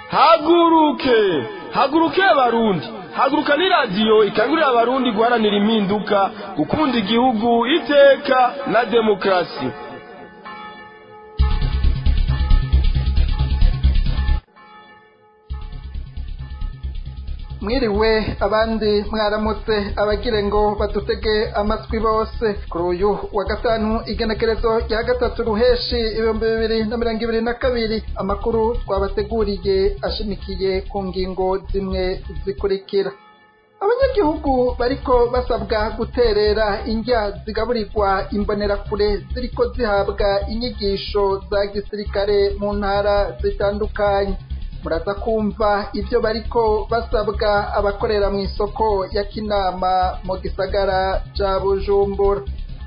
haguruke haguruke abarundi haguruka ni radiyo ikangurira abarundi guharanira impinduka gukunda igihugu iteka na demokarasi mwiriwe abandi mwaramutse abagire ngo badutege amatwi bose kuri uyu wa gatanu igenekerezo rya gatatu ruheshi ibihumbi bibiri na mirongo ibiri na kabiri amakuru twabateguriye ashimikiye ku ngingo zimwe zikurikira abanyagihugu bariko basabwa guterera indya zigaburirwa imbonerakure ziriko zihabwa inyigisho za gisirikare mu ntara zitandukanye muraza kumva ibyo bariko basabwa abakorera mu isoko ya kinama mu gisagara ca bujumbura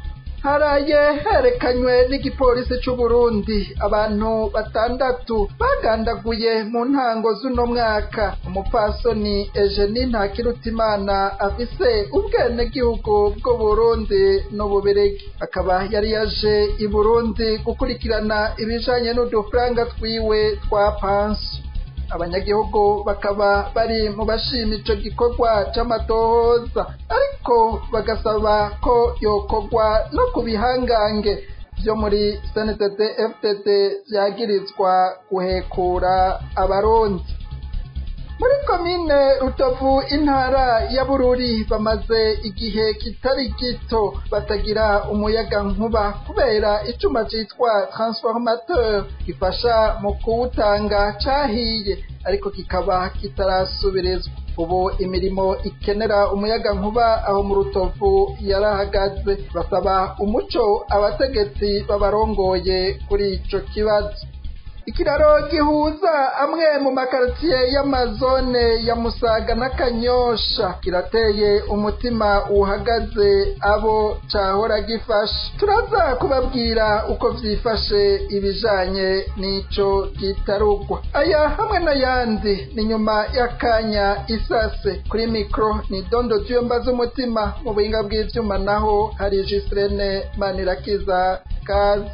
haraye herekanywe n'igipolisi c'u Burundi abantu batandatu bagandaguye mu ntango z'uno mwaka umupfasoni Eugenie Ntakirutimana afise ubwenegihugu bw'u Burundi n'Ububirigi akaba yari yaje i Burundi gukurikirana ibijanye n'udufaranga twiwe twa pansi abanyagihugu bakaba bari mu bashima ico gikorwa c'amatohoza ariko bagasaba ko yokorwa no ku bihangange vyo muri CNDD FDD vyagirizwa guhekura abarundi muri komine rutovu intara ya bururi bamaze igihe kitari gito batagira umuyaga nkuba kubera icuma citwa transformateur gifasha mu kuwutanga cahiye ariko kikaba kitarasubirizwa ubu imirimo ikenera umuyaga nkuba aho mu rutovu yarahagaze basaba umuco abategetsi babarongoye kuri ico kibazo ikiraro gihuza amwe mu makaritiye y'amazone ya musaga na kanyosha kirateye umutima uhagaze abo cahora gifasha turaza kubabwira uko vyifashe ibijanye n'ico gitarugwa aya hamwe n'ayandi ni nyuma y'akanya isase kuri mikro ni dondo tuyomba z'umutima mu buhinga bw'ivyuma naho hari jisirene manirakiza kazi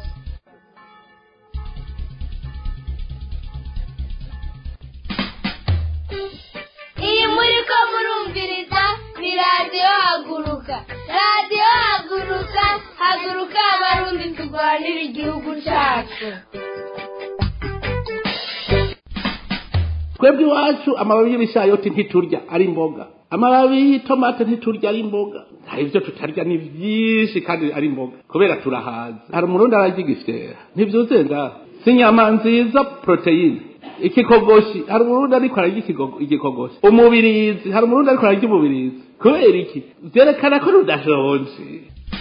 iyi muri ko murumviriza ni radiyo haguruka radiyo haguruka haguruka abarundi turwanira igihugu cyacu twebwe iwacu amababi y'ibishayoti ntiturya ari imboga amababi y'itomate ntiturya ari imboga hari ibyo tutarya ni byinshi kandi ari imboga kubera turahaza hari umurundi ararya igisera ntibyuzuye ngaho si inyama nziza poroteyine ikikogoshi hari umurundi ariko ararya igikogoshi umubirizi hari umurundi ariko ararya umubirizi kubera iki byerekana ko rudashonje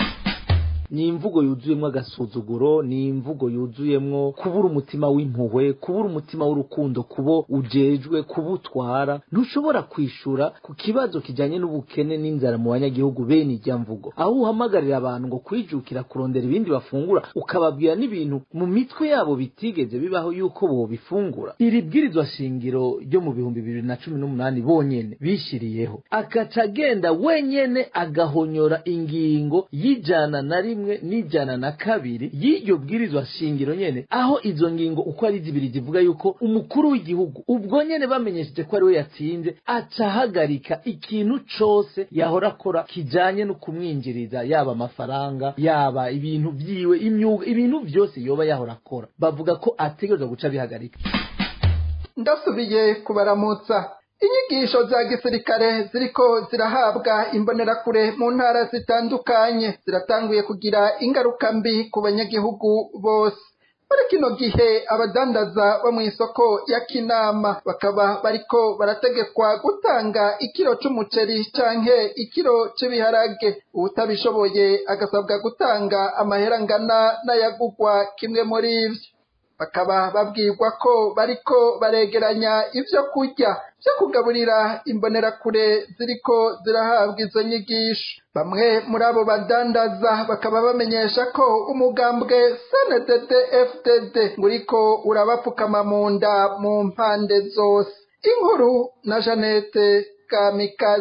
ni imvugo yuzuyemwo agasuzuguro ni imvugo yuzuyemwo kubura umutima w'impuhwe kubura umutima w'urukundo kubo ujejwe kubutwara ntushobora kwishura ku kibazo kijanye n'ubukene n'inzara mu banyagihugu bene ijya mvugo aho uhamagarira abantu ngo kwijukira kurondera ibindi bafungura ukababwira n'ibintu mu mitwe yabo bitigeze bibaho yuko bobifungura iri bwirizwa shingiro ryo mu bihumbi bibiri na cumi n'umunani bonyene bishiriyeho agaca agenda wenyene agahonyora ingingo y'ijana na rimwe rimwe n'ijana na kabiri y'iryo bwirizwa shingiro nyene aho izo ngingo uko ari zibiri zivuga yuko umukuru w'igihugu ubwo nyene bamenyesheje ko ari we yatsinze aca ahagarika ikintu cose yahora akora kijanye no kumwinjiriza yaba amafaranga yaba ibintu vyiwe imyuga ibintu vyose yoba yahora akora bavuga ko ategerezwa guca bihagarika ndasubiye kubaramutsa inyigisho za gisirikare ziriko zirahabwa imbonerakure mu ntara zitandukanye ziratanguye kugira ingaruka mbi ku banyagihugu bose muri kino gihe abadandaza bo mu isoko ya kinama bakaba bariko barategekwa gutanga ikiro c'umuceri canke ikiro c'ibiharage uwutabishoboye agasabwa gutanga amahera angana n'ayagugwa kimwe muri ivyo bakaba babwirwa ko bariko baregeranya ivyo kurya vyo kugaburira imbonerakure ziriko zirahabwa izo nyigisho bamwe muri abo badandaza bakaba bamenyesha ko umugambwe sndd fdd nguriko urabapfukama mu nda mu mpande zose inkuru na janete kamikazi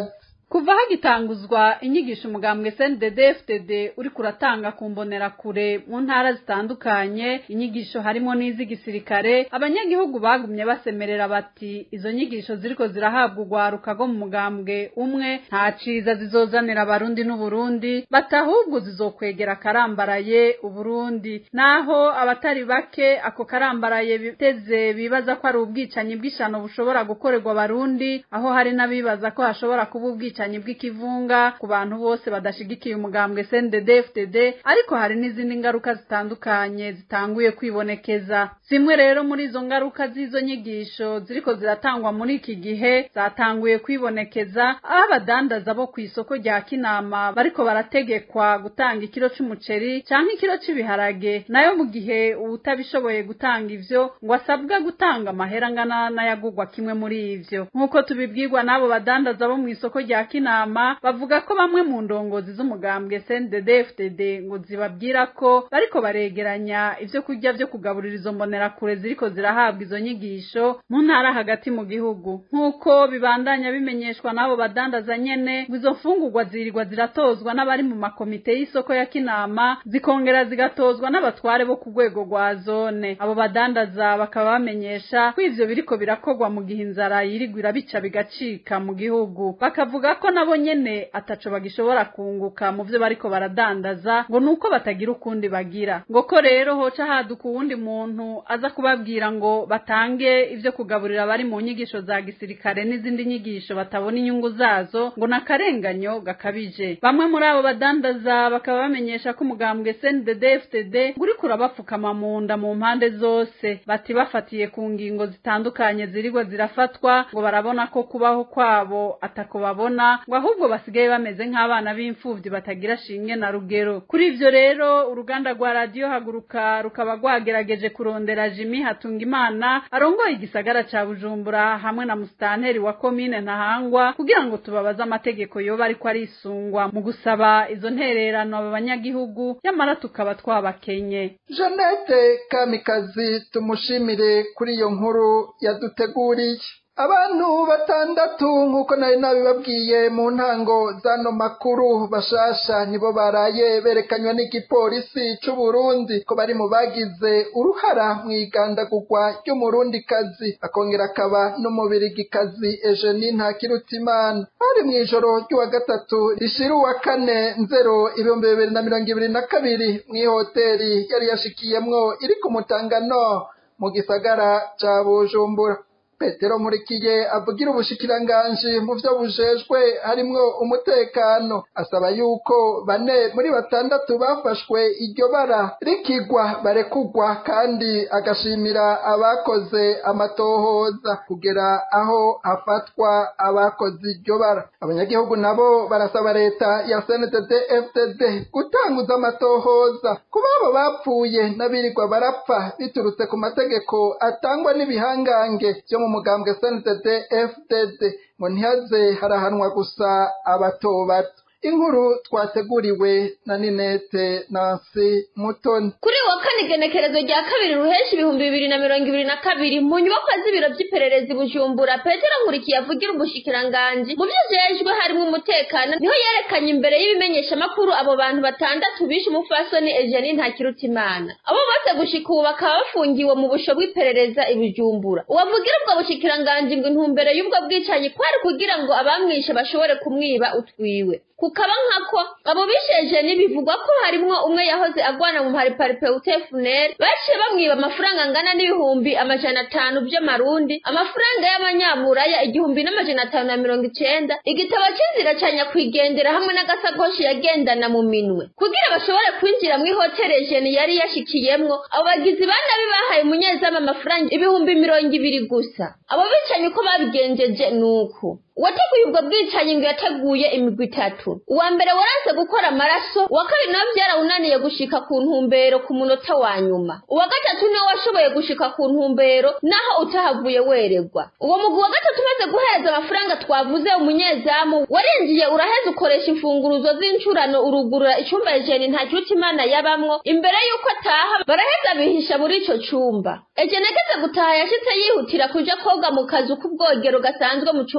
kuva hagitanguzwa inyigisho umugambwe CNDD-FDD uri kuratanga ku mbonerakure mu ntara zitandukanye inyigisho harimo n'iz'igisirikare abanyagihugu bagumye basemerera bati izo nyigisho ziriko zirahabwa urwaruka rwo mu mugambwe umwe nta ciza zizozanira abarundi n'uburundi batahubwo zizokwegera akarambaraye uburundi naho abatari bake ako karambaraye biteze bibaza ko ari ubwicanyi bw'ishano bushobora gukorerwa abarundi aho hari n'abibaza ko hashobora kuba ubwicanyi bw'ikivunga ku bantu bose badashigikiye umugambwe CNDD-FDD ariko hari n'izindi ngaruka zitandukanye zitanguye kwibonekeza zimwe rero muri izo ngaruka z'izo nyigisho ziriko ziratangwa muri iki gihe zatanguye kwibonekeza aho abadandaza bo ku isoko rya Kinama bariko barategekwa gutanga ikiro c'umuceri canke ikiro c'ibiharage nayo mu gihe uwutabishoboye gutanga ivyo ngo asabwa gutanga amahera angana n'ayagurwa kimwe muri ivyo nk'uko tubibwirwa n'abo badandaza bo mu isoko rya Kinama bavuga ko bamwe mu ndongozi z'umugambwe CNDD-FDD ngo zibabwira ko bariko baregeranya ivyo kurya vyo kugaburira izo mbonerakure ziriko zirahabwa izo nyigisho mu ntara hagati mu gihugu nk'uko bibandanya bimenyeshwa n'abo badandaza nyene ngo izo mfungurwa zirirwa ziratozwa n'abari mu makomite y'isoko ya Kinama zikongera zigatozwa n'abatware bo ku rwego rwa zone abo badandaza bakaba bamenyesha ko ivyo biriko birakorwa mu gihe inzara yirigwa irabica bigacika mu gihugu bakavuga ko nabo nyene ataco bagishobora kunguka mu vyo bariko baradandaza ngo nuko batagira ukundi bagira ngo ko rero hoca haduka uwundi muntu aza kubabwira ngo batange ivyo kugaburira abari mu nyigisho za gisirikare n'izindi nyigisho batabona inyungu zazo ngo nakarenganyo gakabije bamwe muri abo badandaza bakaba bamenyesha ko umugambwe CNDD-FDD uriko urabapfukama mu nda mu mpande zose bati bafatiye ku ngingo zitandukanye zirigwa zirafatwa ngo barabona ko kubaho kwabo atako babona ngo ahubwo basigaye bameze nk'abana b'imfuvyi batagira shinge na rugero kuri ivyo rero uruganda rwa radiyo haguruka rukaba rwagerageje kurondera Jimmy Hatungimana arongoye igisagara ca Bujumbura hamwe na musitanteri wa komine Ntahangwa kugira ngo tubabaze amategeko yoba ariko arisungwa mu gusaba izo ntererano aba banyagihugu nyamara tukaba twabakenye Jeannette Kamikazi tumushimire kuri iyo nkuru yaduteguriye abantu batandatu nk'uko nari nabibabwiye mu ntango z'ano makuru bashasha nibo baraye berekanywe n'igipolisi c'u Burundi ko bari mu bagize uruhara mu igandagurwa ry'umurundikazi akongera akaba n'umubirigikazi Eugenie Ntakirutimana hari mu ijoro ry'uwa gatatu rishira uwa kane nzero ibihumbi bibiri na mirongo ibiri na kabiri mw'ihoteri yari yashikiyemwo iri ku Mutangano mu gisagara ca Bujumbura petero nkurikiye avugira ubushikiranganji mu vyo bujejwe harimwo umutekano asaba yuko bane muri batandatu bafashwe iryo bara rikigwa barekugwa kandi agashimira abakoze amatohoza kugera aho hafatwa abakoze iryo bara abanyagihugu nabo barasaba leta ya CNDD FDD gutanguza amatohoza ku babo bapfuye n'abirirwa barapfa biturutse ku mategeko atangwa n'ibihangange vyo mu mugambwe CNDD FDD ngo ntihaze harahanwa gusa abato bato inkuru twateguriwe na Ninete Nancy Mutoni kuri wa kane igenekerezo rya kabiri ruheshi ibihumbi bibiri na mirongo ibiri na kabiri mu nyubakwa z'ibiro by'ipererezi bujumbura petero nkurikiye avugira umushikiranganji mu byo jejwe harimo umutekano niho yerekanye imbere y'ibimenyeshamakuru abo bantu batandatu bishe umufasoni Eugenie Ntakirutimana abo bose gushika ubu bakaba bafungiwe mu busho bw'iperereza i bujumbura uwavugira ubwo bushikiranganji ngo intumbero y'ubwo bwicanyi kwari kugira ngo abamwishe bashobore kumwiba utwiwe kukaba nkako abo bisheje bivugwa ko harimwo umwe yahoze agwana mu pariparipeute funere baciye bamwiba amafaranga angana n'ibihumbi amajana atanu by'amarundi amafaranga y'abanyaburaya igihumbi n'amajana atanu na mirongo icenda igitabo c'inzira ca nyakwigendera hamwe n'agasakoshi yagendana mu minwe kugira bashobore kwinjira mu ihoteli jeni yari yashikiyemwo abo bagizi ba nabi bahaye umunyezamu amafaranga ibihumbi mirongo ibiri gusa abo bicanyi uko babigenjeje nuko uwateguye ubwo bwicanyi ngo yateguye imigwi itatu uwa mbere waranse gukora amaraso uwa kabiri nawe byarawunaniye gushika ku ntumbero ku munota wa nyuma uwa gatatu niwe washoboye gushika ku ntumbero naho utahavuye weregwa uwo mugwi wa gatatu umaze guhereza amafaranga twavuze umunyezamu warinjiye uraheza ukoresha imfunguruzo z'incurano urugurura icumba ejeni nta kiruta imana yabamwo imbere y'uko ataha baraheza bihisha muri ico cumba ejeni ageze gutaha yashitse yihutira kuja koga mu kazu k'ubwogero gasanzwe mu cumba ciwe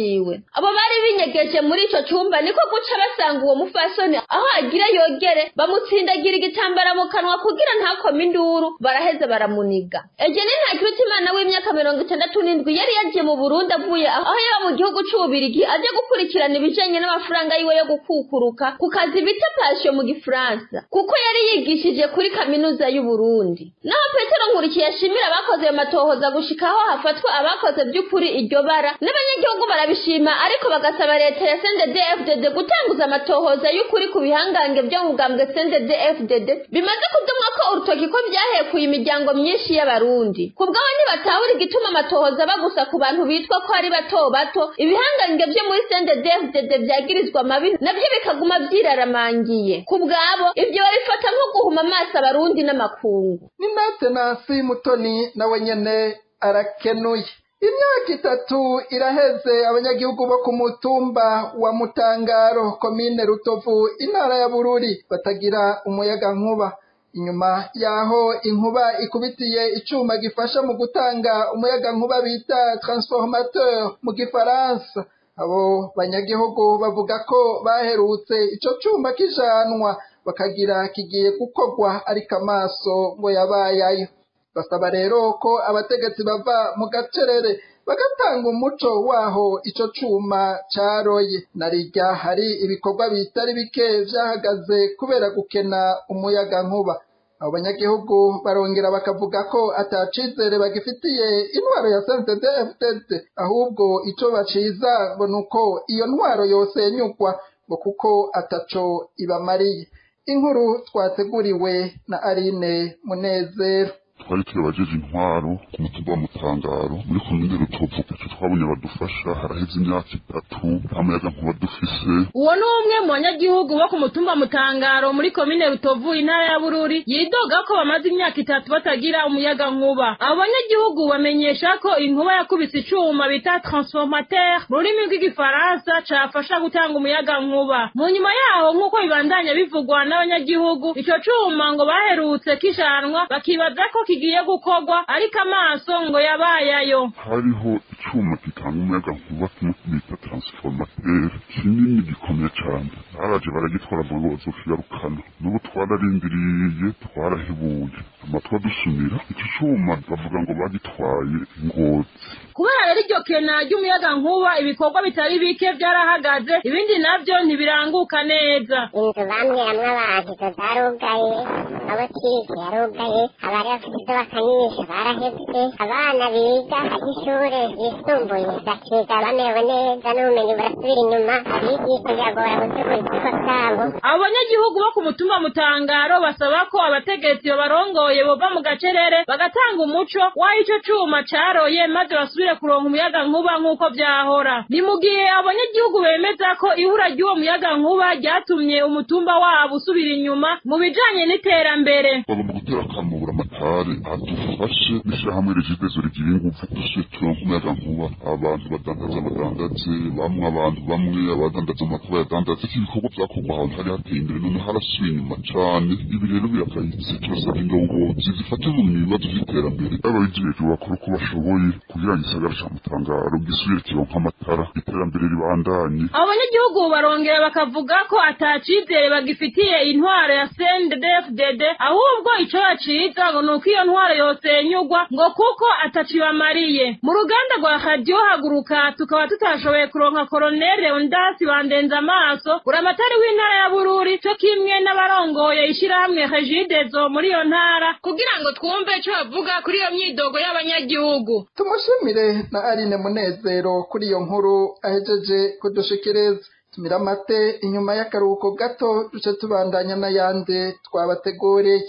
wiwe abo bari binyegeje muri ico cumba niko guca basanga uwo mufasoni aho agira yogere bamutsindagira igitambara mu kanwa kugira ntakome induru baraheze baramuniga egeni ntakirutimana w'imyaka mirongo itandatu n'indwi yari yagiye mu burundi avuye aho yaba mu gihugu c'ububirigi aje gukurikirana ibijanye n'amafaranga yiwe yo gukukuruka ku kazi bita pasio mu gifaransa kuko yari yigishije kuri kaminuza y'uburundi naho petero nkurikiye yashimira abakoze ayo matohoza gushika aho hafatwa abakoze by'ukuri iryo bara n'abanyagihugu barabishima ariko bagasaba leta ya CNDD-FDD gutanguza amatohoza y'ukuri ku bihangange byo mu bwambwe CNDD-FDD bimaze kudumwa ko urutoki ko byahekuye imiryango myinshi y'abarundi ku bwabo ntibatahura igituma amatohoza aba gusa ku bantu bitwa ko ari bato bato ibihangange byo muri CNDD-FDD byagirizwa amabi nabyo bikaguma byiraramangiye ku bwabo ibyo babifata nko guhuma amaso abarundi n'amakungu ni natenasi mutoni nawe nyene arakenuye imyaka itatu iraheze abanyagihugu bo ku mutumba wa mutangaro komine rutovu intara ya bururi batagira umuyaga nkuba inyuma yaho inkuba ikubitiye icuma gifasha mu gutanga umuyaga nkuba bita transformateur mu gifaransa abo banyagihugu bavuga ko baherutse ico cuma kijanwa bakagira kigiye gukorwa ariko amaso ngo yabayayo basaba rero ko abategetsi bava mu gacerere bagatanga umuco waho ico cuma caroye narirya hari ibikorwa bitari bike vyahagaze kubera gukena umuyaga nkuba abo banyagihugu barongera bakavuga ko atacizere bagifitiye intwaro ya CNDD-FDD ahubwo ico baciza ngo nuko iyo ntwaro yosenyugwa ngo kuko ataco ibamariye inkuru twateguriwe na Aline Munezero twari turabajeje intwaro ku mutumba wa mutangaro muri komine rutovu icyo twabonye badufasha haraheze imyaka itatu nta muyaga nkuba dufise uwo ni umwe mu banyagihugu bo ku mutumba mutangaro muri komine rutovu intara ya bururi yidoga ko bamaze imyaka itatu batagira umuyaga nkuba abo banyagihugu bamenyesha ko inkuba yakubise icuma bita transformateur mu rurimi rw'igifaransa cafasha gutanga umuyaga nkuba mu nyuma yaho nk'uko bibandanya bivugwa n'abanyagihugu ico cuma ngo baherutse kishanwa bakibaza ko kigiye gukorwa ariko amaso ngo yabayayo hariho icuma gitanga umuyaga nkuba kimwe bita transformateur kinini gikomeye cane baraje baragitwara ngo bazokigarukana n'ubu twararindiriye twarahebuye amatwa dusumira ico cuma bavuga ngo bagitwaye ngozi kubera rero iryo kena ry'umuyaga nkuba ibikorwa bitari bike byarahagaze ibindi navyo ntibiranguka neza inzu bambwiramwo abantu izo zarugaye amabotike yarugaye abari bafite izo bakanyisha barahebye abana biga ary'ishure yisumbuye bakiga bamerewe neza n'ubumenyi burasubira inyuma abigisha biragora gutegura ikigo cyabo abo banyagihugu bo ku mutumba mutangaro basaba ko abategetsi babarongoye bova mu gacerere bagatanga umuco w'aho ico cuma caroye maze basubire kuronka umuyaga nkuba nk'uko vyahora ni mu gihe abanyagihugu bemeza ko ihura ry'uwo muyaga nkuba ryatumye umutumba wabo usubira inyuma mu bijanye n'iterambere bagomba gutera akamubura amatare adufashe n'ishyirahamwe regidezo rigira ingufu dushe turonka umuyaga nkuba abantu badandaza badandaze bamwe abantu bamwe abadandaza amakuba yadandaze ko ibikorwa vyakorwa ahantu hari hateye imbere none harasubiye inyuma cane ibi rero birakayitse turasaba indongozi zifate mu bibazo vy'iterambere ababijejwe bakora uko bashoboye kugira ngo igisagara ca mutangaro gisubire kironka amatara iterambere ribandanye abo banyagihugu barongera bakavuga ko atacizere bagifitiye intwaro ya CNDD-FDD ahubwo ico baciza ngo nuko iyo ntwaro yosenyugwa ngo kuko atacibamariye mu ruganda rwa radio haguruka tukaba tutashoboye kuronka koroneli Leonidas bandenza amaso uramatari w'intara ya Bururi co kimwe n'abarongoye ishirahamwe Regidezo muri iyo ntara kugira ngo twumve ico bavuga kuri iyo myidogo y'abanyagihugu tumushimire na Aline Munezero kuri iyo nkuru ahejeje kudushikiriza tumira amate inyuma y'akaruhuko gato duce tubandanya n'ayandi twabateguriye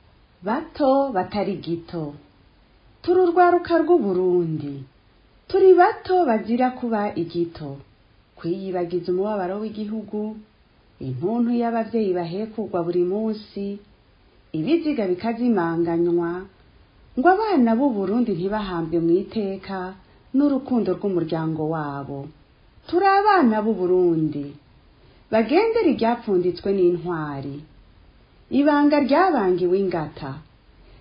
bato batari gito turi urwaruka rw'uburundi turi bato bazira kuba igito kwiyibagiza umubabaro w'igihugu intuntu y'abavyeyi bahekugwa buri munsi ibiziga bikazimanganywa ngo abana b'uburundi ntibahambwe mu iteka n'urukundo rw'umuryango wabo turi abana b'uburundi bagendera iryapfunditswe n'intwari ibanga ryabangiwe ingata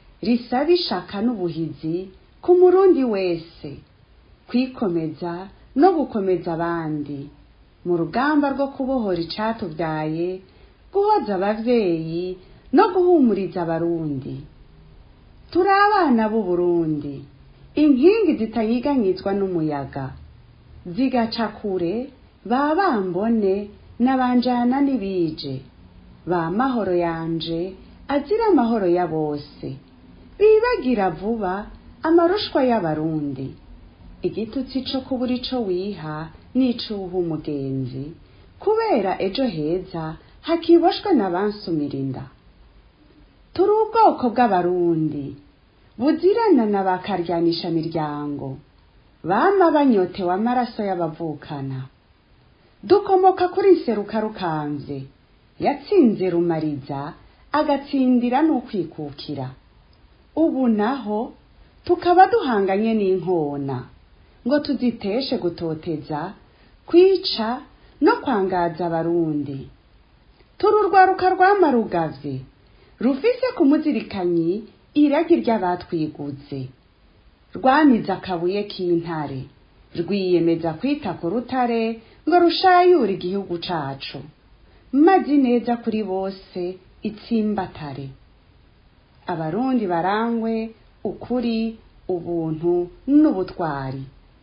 risaba ishaka n'ubuhizi ku murundi wese kwikomeza no gukomeza abandi mu rugamba rwo kubohora icatubyaye guhoza abavyeyi no guhumuriza abarundi turi abana b'uburundi inkingi zitanyiganyizwa n'umuyaga zigaca kure ba bambone n'abanjana n'ibije ba mahoro yanje azira amahoro ya bose bibagira vuba amarushwa y'abarundi igitutsi co kubura ico wiha n'icuha umugenzi kubera ejo heza hakiboshwe n'abansumira inda turi ubwoko bw'abarundi buzirana na bakaryanisha miryango bama banyotewe amaraso y'abavukana dukomoka kuri nseruka rukanze yatsinze rumariza agatsindira n'ukwikukira ubu naho tukaba duhanganye n'inkona ngo tuziteshe gutoteza kwica no kwangaza abarundi turi urwaruka rwamarugavye rufise ku muzirikanyi iragi ry'abatwiguze rwamize akabuye k'intare rwiyemeza kwita ku rutare ngo rushayure igihugu cacu mazi neza kuri bose itsimbatare abarundi barangwe ukuri ubuntu n'ubutwari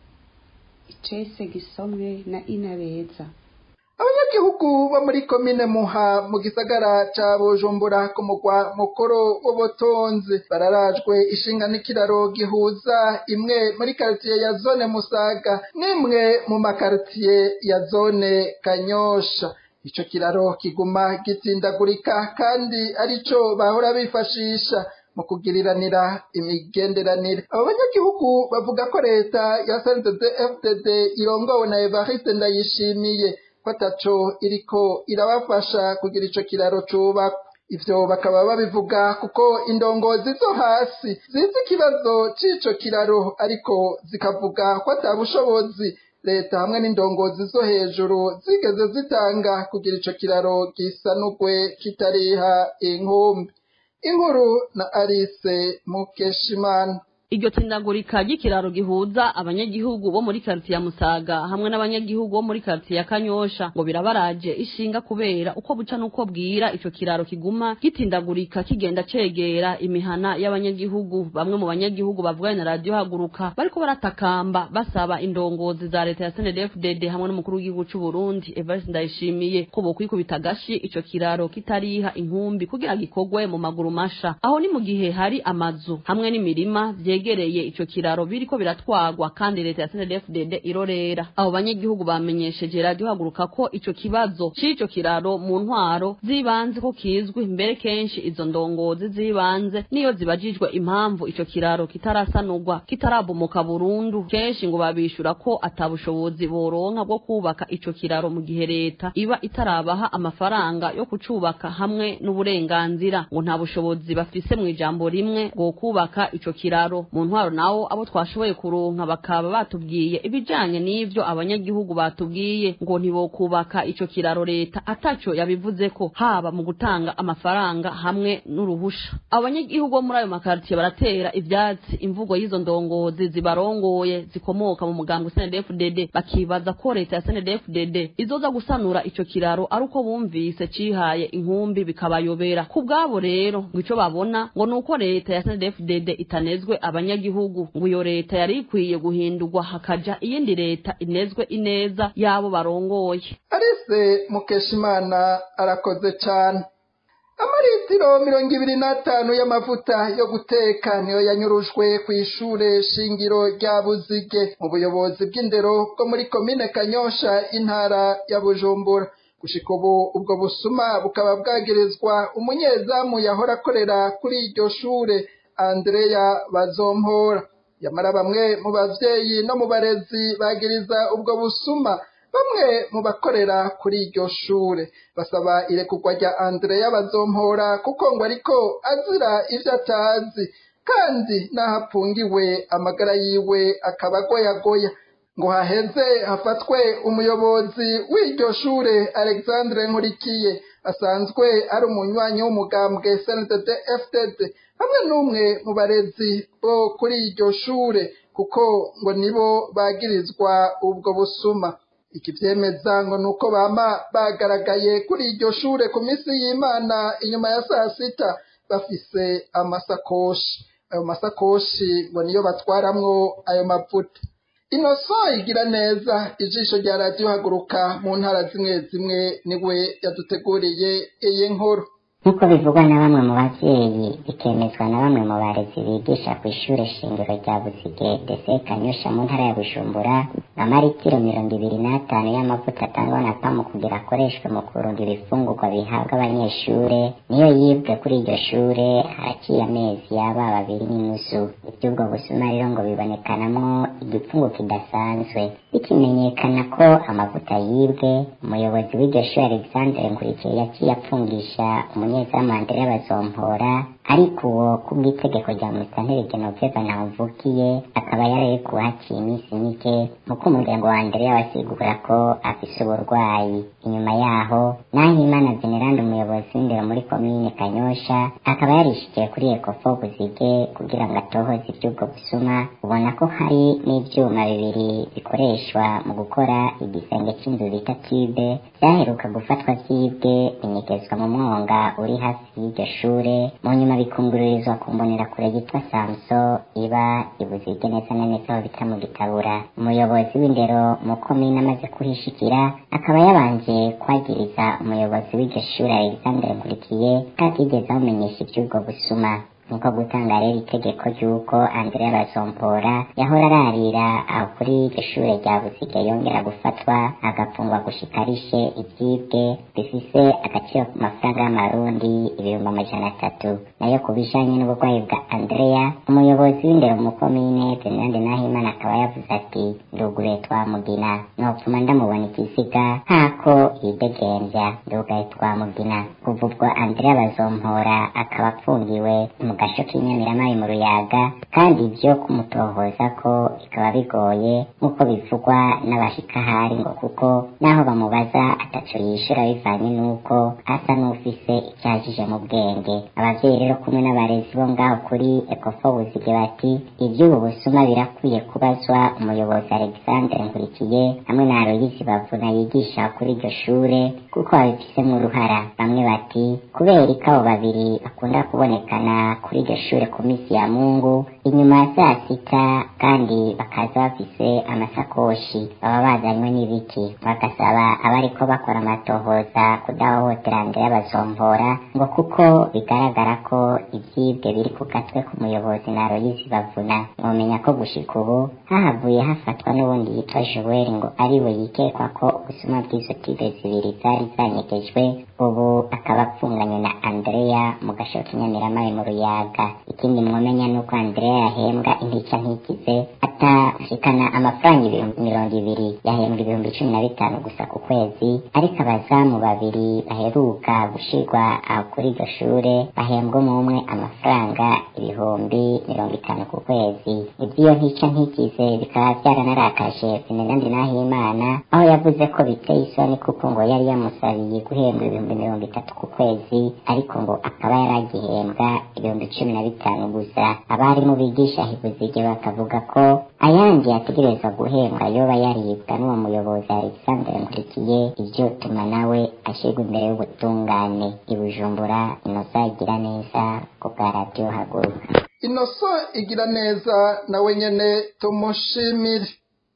icese gisomwe na inabeza abanyagihugu bo muri komine muha mu gisagara ca bujumbura ku mugwa mukuru w'ubutunzi bararajwe ishinga n'ikiraro gihuza imwe muri karitiye ya zone musaga n'imwe mu makaritiye ya zone kanyosha ico kiraro kiguma gitsindagurika kandi arico bahora bifashisha mu kugiriranira imigenderanire abo banyagihugu bavuga ko leta ya CNDD-FDD irongowe na Evariste Ndayishimiye ko ataco iriko irabafasha kugira ico kiraro cubakwa ivyo bakaba babivuga kuko indongozi zo hasi zizi ikibazo c'ico kiraro ariko zikavuga ko ata bushobozi leta hamwe n'indongozi zo hejuru zigeze zitanga kugira ico kiraro gisanurwe kitariha inkumbi inkuru na Alice Mukeshimana iryo tsindagurika ry'ikiraro gihuza abanyagihugu bo muri karitiye ya musaga hamwe n'abanyagihugu bo muri karitiye ya kanyosha ngo birabaraje ishinga kubera uko buca n'uko bwira ico kiraro kiguma gitindagurika kigenda cegera imihana y'abanyagihugu bamwe mu banyagihugu bavuganye na radiyo haguruka bariko baratakamba basaba indongozi za leta ya snedfdd hamwe n'umukuru w'igihugu c'u burundi evariste ndayishimiye ko bokwikubita agashi ico kiraro kitariha inkumbi kugira gikorwe mu maguru masha aho ni mu gihe hari amazu hamwe n'imirima vye vyegereye ico kiraro biriko biratwagwa kandi leta ya CNDD-FDD irorera abo banyagihugu bamenyesheje radio haguruka ko ico kibazo c'ico kiraro mu ntwaro zibanze ko kizwi mbere kenshi izo ndongozi zibanze niyo zibajijwe impamvu ico kiraro kitarasanurwa kitarabomoka burundu kenshi ngo babishura ko atabushobozi boronka bwo kubaka ico kiraro mu gihe leta iba itarabaha amafaranga yo kucubaka hamwe n'uburenganzira ngo nta bushobozi bafise mu ijambo rimwe bwo kubaka ico kiraro mu ntwaro nawo abo twashoboye kuronka bakaba batubwiye ibijanye n'ivyo abanyagihugu batubwiye ngo ntibokubaka ico kiraro leta ataco yabivuze ko haba mu gutanga amafaranga hamwe n'uruhusha abo banyagihugu bo muri ayo makaritiye baratera ivyatsi imvugo y'izo ndongozi zibarongoye zikomoka mu mugambwe SNDD-FDD bakibaza ko leta ya SNDD-FDD izoza gusanura ico kiraro ari uko bumvise cihaye inkumbi bikabayobera ku bwabo rero ngo ico babona ngo nuko leta ya SNDD-FDD itanezwe abanyagihugu ngo iyo leta yari ikwiye guhindurwa hakaja iyindi leta inezwe ineza y'abo barongoye Alice Mukeshimana arakoze cane amaritiro mirongo ibiri n'atanu y'amavuta yo guteka niyo yanyurujwe ku ishure shingiro rya buzige mu buyobozi bw'indero bwo muri komine kanyosha intara ya bujumbura gushika ubu ubwo busuma bukaba bwagirizwa umunyezamu yahora akorera kuri iryo shure andreya bazompora yamara bamwe mu bavyeyi no mu barezi bagiriza ubwo busuma bamwe mu bakorera kuri iryo shure basaba irekurwa rya andreya bazompora kuko ngo ariko azira ivyo atazi kandi n'aho apungiwe amagara yiwe akaba agoyagoya ngo haheze hafatwe umuyobozi w'iryo shure alexandre nkurikiye asanzwe ari umunywanyi w'umugambwe sndd fdd hamwe n'umwe mu barezi bo kuri iryo shure kuko ngo nibo bagirizwa ubwo busuma iki vyemeza ngo nuko bama bagaragaye kuri iryo shure ku minsi y'imana inyuma ya saa sita bafise amasakoshi ayo masakoshi ngo niyo batwaramwo ayo mavuta inoso igira neza ijisho rya radiyo haguruka mu ntara zimwe zimwe niwe yaduteguriye iyi nkuru nk'uko bivugwa na bamwe mu bavyeyi bikemezwa na bamwe mu barezi bigisha ku ishure shingiro rya buzige dese kanyosha mu ntara ya bujumbura amaritiro mirongo ibiri n'atanu y'amavuta atangwa na pamu kugira akoreshwe mu kurunda ibifungurwa bihabwa abanyeshure niyo yibwe kuri iryo shure haraciye amezi yaba babiri n'inusu ivy'ubwo busuma rero ngo bibonekanamwo igipfungu kidasanzwe bikimenyekana ko amavuta yibwe umuyobozi w'iryo shure alexandre nkurikiye yaciye apfungisha umunyezamu Andrea bazompora ariko uwo kubw'itegeko rya musitanteri genoveva ntawuvukiye akaba yararekuwe haciye iminsi mike nk'uko umuryango wa Andrea wasigura ko afise uburwayi inyuma yaho naho imana veneranda umuyobozi w'indero muri komine kanyosha akaba yarishikiye kuri ekofo buzige kugira ngo atohoze ivy'ubwo busuma ubona ko hari n'ivyuma bibiri bikoreshwa mu gukora igisenge c'inzu bita tube vyaheruka gufatwa vyibwe binyegezwa mu mwonga uri hafi y'iryo shure mu nyuma bikungururizwa ku mbonerakure yitwa samso iba ibuzige neza na neza aho bita mu gitabura umuyobozi w'indero mu komine amaze kuhishikira akaba yabanje kwagiriza umuyobozi w'iryo shure alexandre nkurikiye katigeze amumenyesha ivy'ubwo busuma niko gutanga rero itegeko ry'uko andrea bazompora yahora ararira aho kuri iryo shure rya buzige yongera gufatwa agafungwa gushika arishe ivyibwe bifise agaciro ku mafaranga y'amarundi ibihumbi amajana atatu nayo ku bijanye n'uburwayi bwa andrea umuyobozi w'indero mu komine venerande nahimana akaba yavuze ati nduguruye twamugina nopfuma ndamubona ikiziga nk'ako yidegembya ndugaye twamugina kuva ubwo andrea bazompora akaba apfungiwe mu gasho k'inyamiramayi mu ruyaga kandi ibyo kumutohoza ko bikaba bigoye nk'uko bivugwa n'abashikahari ngo kuko naho bamubaza ataco yishura bivanye n'uko asa n'ufise icyajije mu bwenge abavyeyi rero kumwe n'abarezi bo ngaho kuri ekofo buzige bati ivy'ubu busuma birakwiye kubazwa umuyobozi alexandre nkurikiye hamwe na aloyisi bavuna yigisha kuri iryo shure kuko babifisemwo uruhara bamwe bati kubera ko abo babiri bakunda kubonekana kuri iryo shure ku minsi ya mungu inyuma ya saa sita kandi bakaza bafise amasakoshi baba bazanywe n'ibiki bagasaba abariko bakora amatohoza kudahohotera Andrea bazompora ngo kuko bigaragara ko ivyibwe biri ku gatwe k'umuyobozi na Aloysi bavuna mwomenya ko gushika ubu hahavuye hafatwa n'ubundi yitwa Joel ngo ariwe yikekwa ko ubusuma bw'izo tibe zibiri zari zanyegejwe ubu akaba apfunganywe na Andrea mu gasho k'inyamiramayi mu ruyaga ikindi mwomenya nuko Andrea yahembwa intica ntikize atashikana amafaranga ibihumbi mirongo ibiri yahembwa ibihumbi cumi na bitanu gusa ku kwezi ariko abazamu babiri baheruka gushirwa aho kuri iryo shure bahembwa umwe amafaranga ibihumbi mirongo itanu ku kwezi ivy'iyo ntica ntikize bikaba vyaranarakaje Venerandi Nahimana aho yavuze ko biteye isoni kuko ngo yari yamusabiye guhembwa ibihumbi mirongo itatu ku kwezi ariko ngo akaba yaragihembwa ibihumbi cumi na bitanu gusa abarimu bigisha hibuzige bakavuga ko ayandi yategerezwa guhembwa yoba yaribwa n'uwo muyobozi Alexandre Nkurikiye ivyo tuma nawe ashirwa imbere y'ubutungane i Bujumbura inosa igira neza ku bwa radiyo haguruka inoso igira neza nawe nyene tumushimire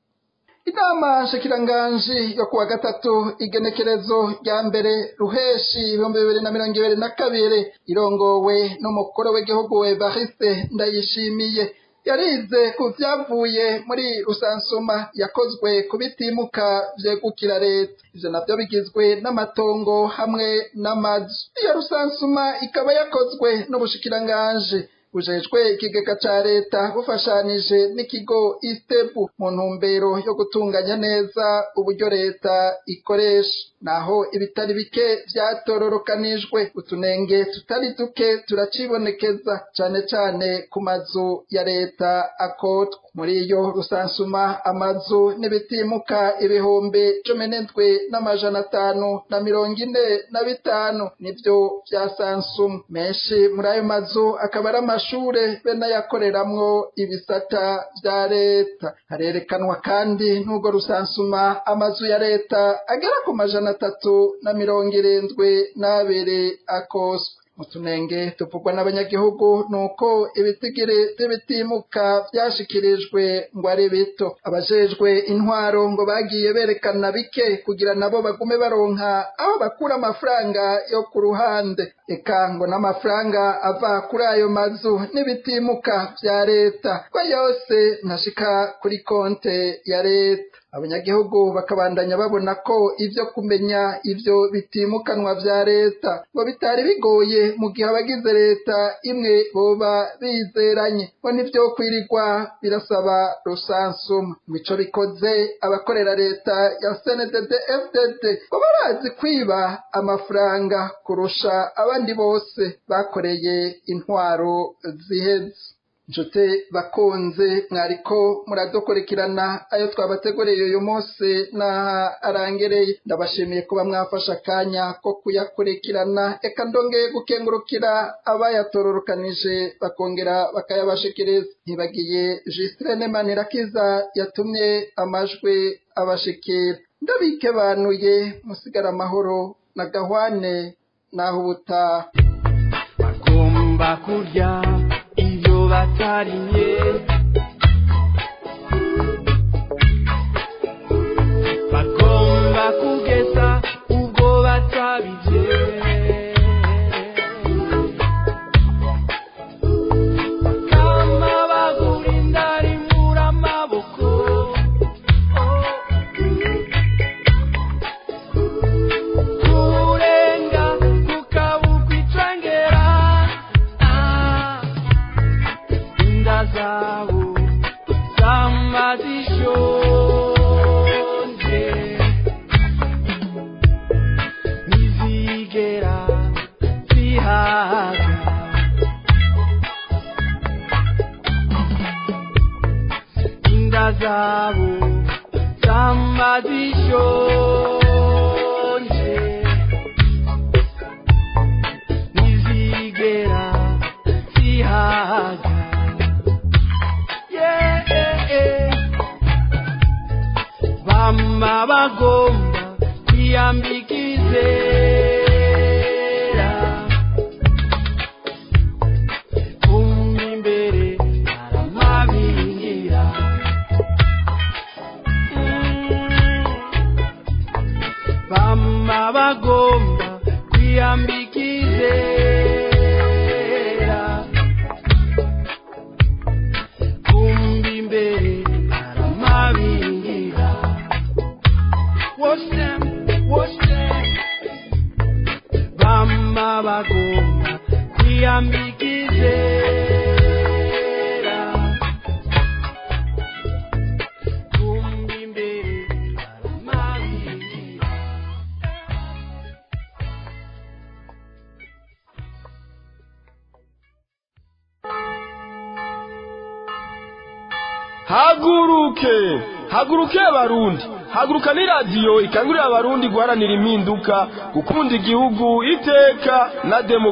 inama nshikiranganji yo kuwa gatatu igenekerezo rya mbere ruheshi ibihumbi bibiri na mirongo ibiri na kabiri irongowe n'umukuru w'igihugu evariste ndayishimiye yarize ku vyavuye muri rusansuma yakozwe ku bitimuka vyegukira leta ivyo navyo bigizwe n'amatongo hamwe n'amazu iyo rusansuma ikaba yakozwe n'ubushikiranganji bujejwe ikigega ca leta bufashanije n'ikigo istebu mu ntumbero yo gutunganya neza uburyo leta ikoresha naho ibitari bike vyatororokanijwe utunenge tutari duke turacibonekeza cane cane ku mazu ya leta akotwa muri iyo rusansuma amazu n'ibitimuka ibihumbi cumi n'indwi n'amajana atanu na mirongo ine na bitanu nivyo vyasansumwa menshi muri ayo mazu akaba ari amashure be n'ayakoreramwo ibisata vya leta harerekanwa kandi n'ubwo rusansuma amazu ya leta agera ku majana atatu na mirongo irindwi n'abiri akoswe mu tunenge tuvugwa n'abanyagihugu nuko ibitigiri vy'ibitimuka vyashikirijwe ngo ari bito abajejwe intwaro ngo bagiye berekana bike kugira nabo bagume baronka aho bakura amafaranga yo ku ruhande eka ngo n'amafaranga ava kuri ayo mazu n'ibitimuka vya leta ko yose ntashika kuri konte ya leta abanyagihugu bakabandanya babona ko ivyo kumenya ivyo bitimukanwa vya leta ngo bitari bigoye mu gihe abagize leta imwe boba bizeranye ngo nivyo kwirirwa birasaba rusansuma mico bikoze abakorera leta ya CNDD FDD ngo barazi kwiba amafaranga kurusha abandi bose bakoreye intwaro ziheze nshuti bakunze mwariko muradukurikirana ayo twabateguriye uyu munsi n'aha arangereye ndabashimiye kuba mwafashe akanya ko kuyakurikirana eka ndongeye gukengurukira abayatororokanije bakongera bakayabashikiriza ntibagiye Justin Manirakiza yatumye amajwi abashikira ndabike banuye musigara amahoro na gahwane naho ubutaha bagomba kurya ibyo batariye bagomba kugeza ubwo batabije kama bagura indari mura amaboko kurenga kukabukwa icangera Ah, inda zabo zama zishonje ntizigera zihaga inda zabo zama zishonje ntizigera zihaga yeah. bama bagomba kwiyambika izera kumva imbere aramabingira bama bagomba kwiyambika izera kumva imbere aramabingira Watch them, watch them. Bama bagomba kwiyambika izera kumva imbere aramabingira haguruke haguruke abarundi haguruka ni radiyo ikangurira abarundi guharanira impinduka gukunda igihugu iteka na demo